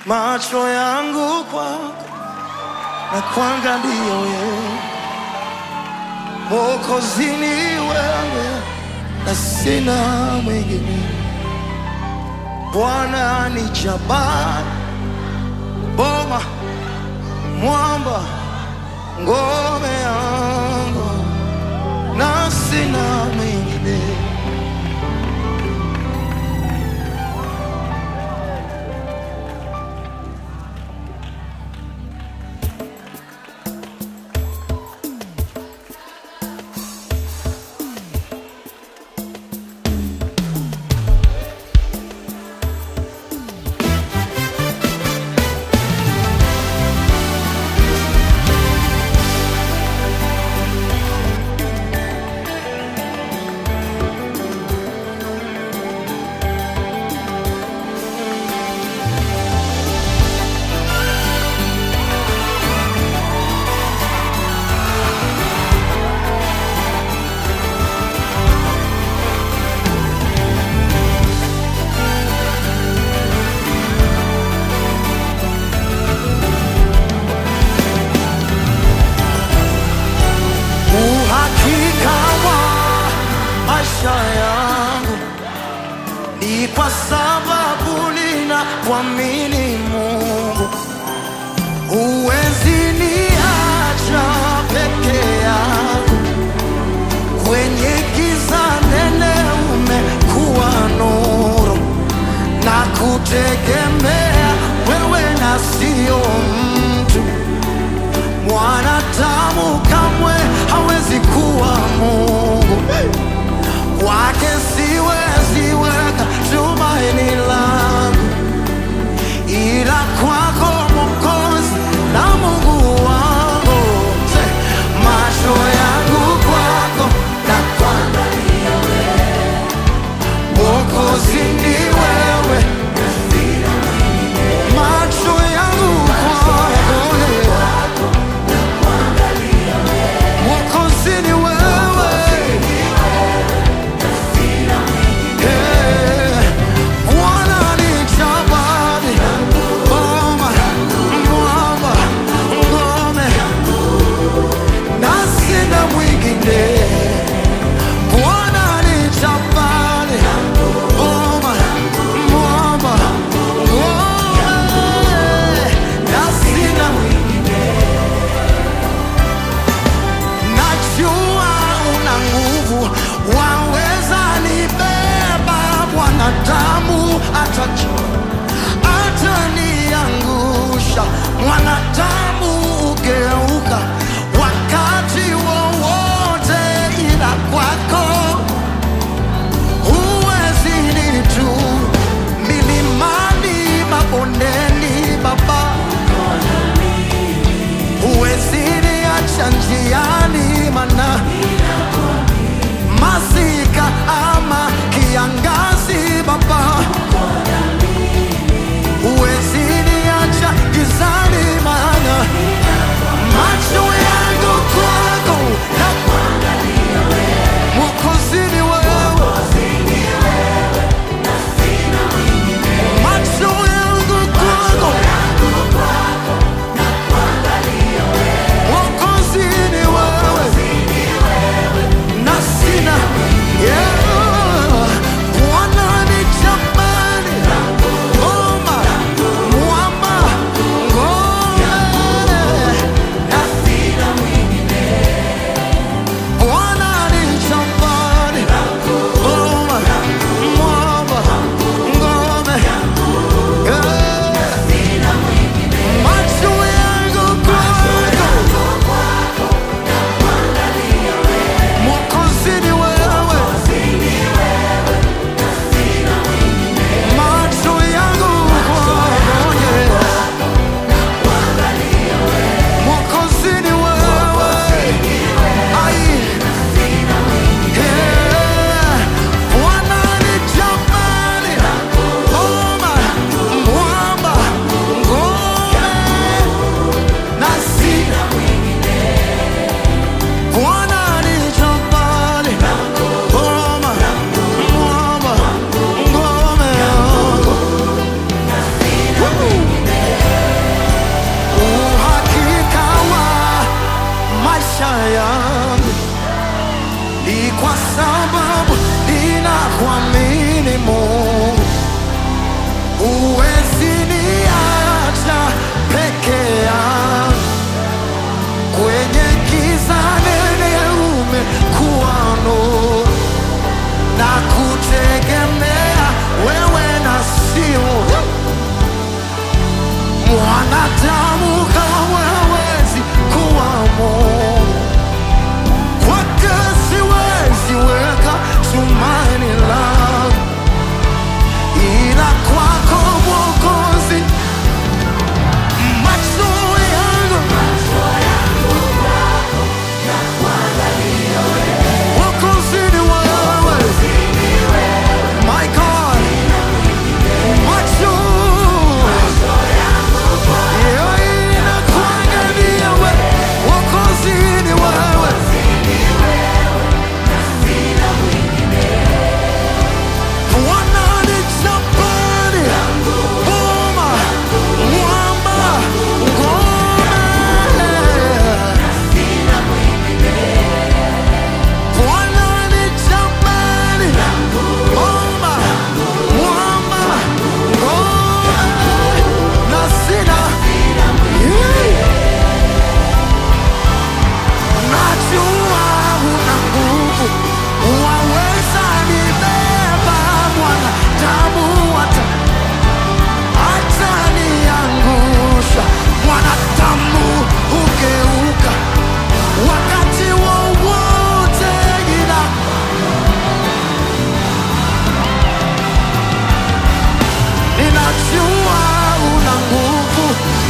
macho yangu kwako na kuangalia wewe, Mwokozi ni wewe na sina mwingine. Bwana ni jabari, boma, mwamba, ngome yangu na sina mwingine. Uhakika wa maisha yangu ni kwa sababu nina kuamini Mungu. Huwezi niacha peke yangu kwenye giza nene, umekuwa nuru na kutegemea wewe na sio mtu. Mwanadamu kamwe hawezi kuwa Mungu, kwake siwezi weka tumaini langu, kutegemea wewe na sio mwanadamu kama hawezi kuwa Mungu. Kwake siwezi weka tumaini langu, ila kwako Mwokozi, macho yangu Mwokozi ni wewe, my God, macho yeah, inakuangalia wewe, Mwokozi ni wewe. Bwana ni jabali, boma, mwamba, ngome. Bwana ni jabali, boma, mwamba, ngome. Na sina Yeah. Najua una nguvu, waweza nibeba mwanadamu hata ataniangusha. Mwanadamu hugeuka wakati wowote, ila ninajua una nguvu,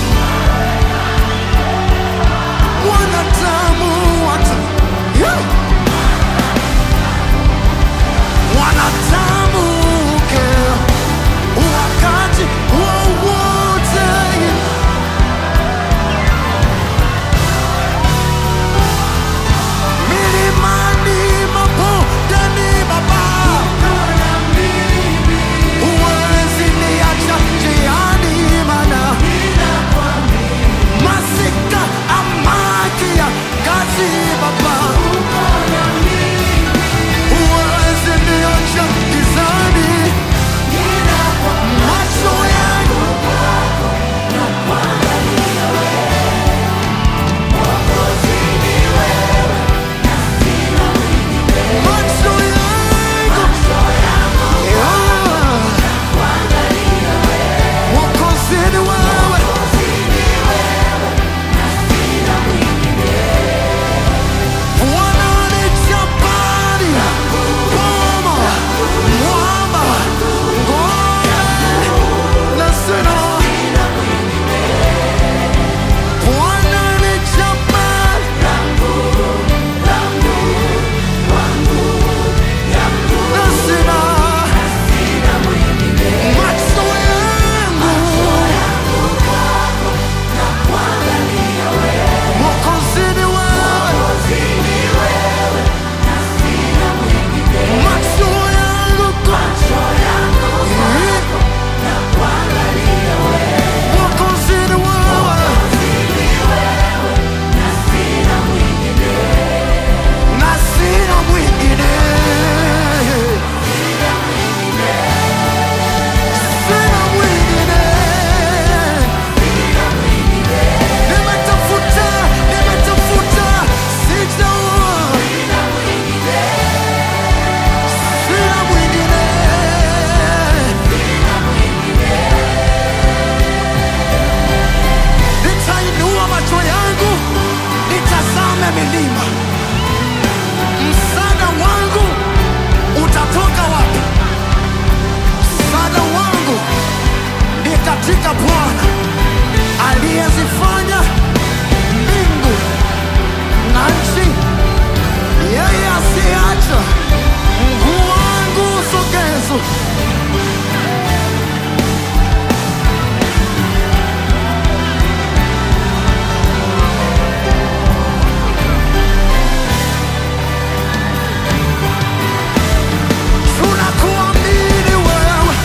mwanadamu hata yeah. Mwanadamu hugeuka wakati wowote milimani, mabondeni, Baba, huwezi niacha njiani, maana masika amakia kazi, Baba, huwezi niacha gizani, macho yangu macho yangu yeah. Mwokozi ni wewe, Bwana ni jabali, boma, mwamba, ngome na sina. Bwana ni jabali, na sina. Macho yangu Mwokozi ni wewe, macho yangu Mwokozi ni wewe, na sina mwingine, sina mwingine. Nimetafuta, nimetafuta, sijaona. Sina mwingine. Nitainua macho yangu nitazame milima, msaada wangu utatoka wapi? Msaada wangu ni katika Bwana aliyezifanya mbingu na nchi, yeye asiacha mguu wangu sogezo tunakuamini wewe,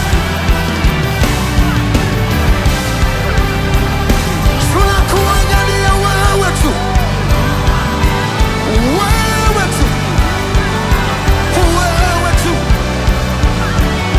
tunakuangalia wewe tu, wewe tu, wewe tu,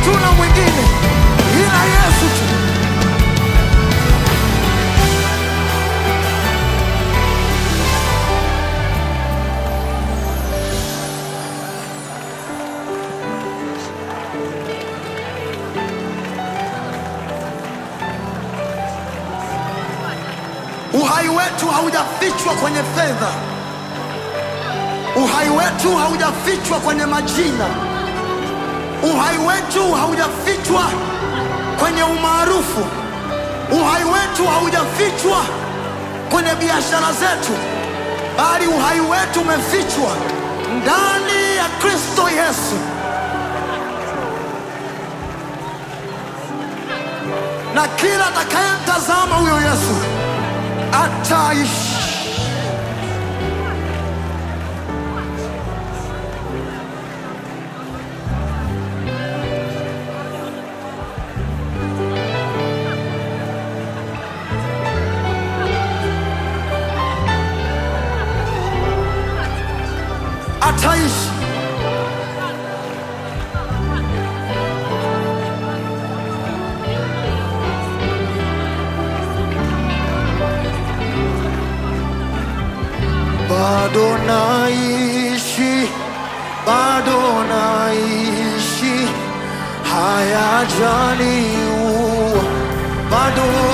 hatuna mwingine ila Yesu tu. Uhai wetu haujafichwa kwenye fedha, uhai wetu haujafichwa kwenye majina, uhai wetu haujafichwa kwenye umaarufu, uhai wetu haujafichwa kwenye biashara zetu, bali uhai wetu umefichwa ndani ya Kristo Yesu. Na kila atakayemtazama huyo Yesu ataishi. Ataishi. Bado naishi, bado naishi, hayajaniua, bado